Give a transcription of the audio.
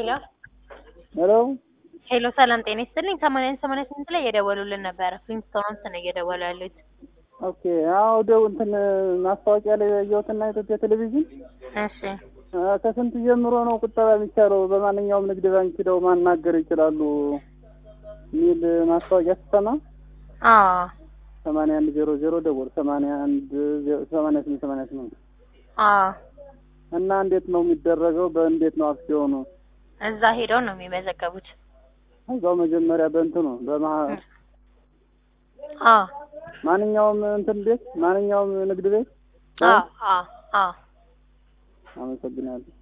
ሄሎ ሄሎ ሄሎ፣ ሰላም ጤና ይስጥልኝ። ሰማንያ ሰማንያ ስምንት ላይ እየደወሉልን ነበረ። ፍሊንስቶንስ ነው እየደወሉ ያሉት። ኦኬ አዎ ደው እንትን ማስታወቂያ ላይ ያየሁትና የኢትዮጵያ ቴሌቪዥን እሺ አ፣ ከስንት ጀምሮ ነው ቁጠባ የሚቻለው በማንኛውም ንግድ ባንክ ሂደው ማናገር ይችላሉ የሚል ማስታወቂያ ስትሰማ አዎ ሰማንያ አንድ ዜሮ ዜሮ ደውል ሰማንያ አንድ ዜ- ሰማንያ ስምንት ሰማንያ ስምንት አዎ እና እንዴት ነው የሚደረገው? በእንዴት ነው አክሲዮኑ? እዛ ሄደው ነው የሚመዘገቡት። እዛው መጀመሪያ በእንትኑ በማ አዎ ማንኛውም እንትን ቤት ማንኛውም ንግድ ቤት አዎ አዎ አዎ አመሰግናለሁ።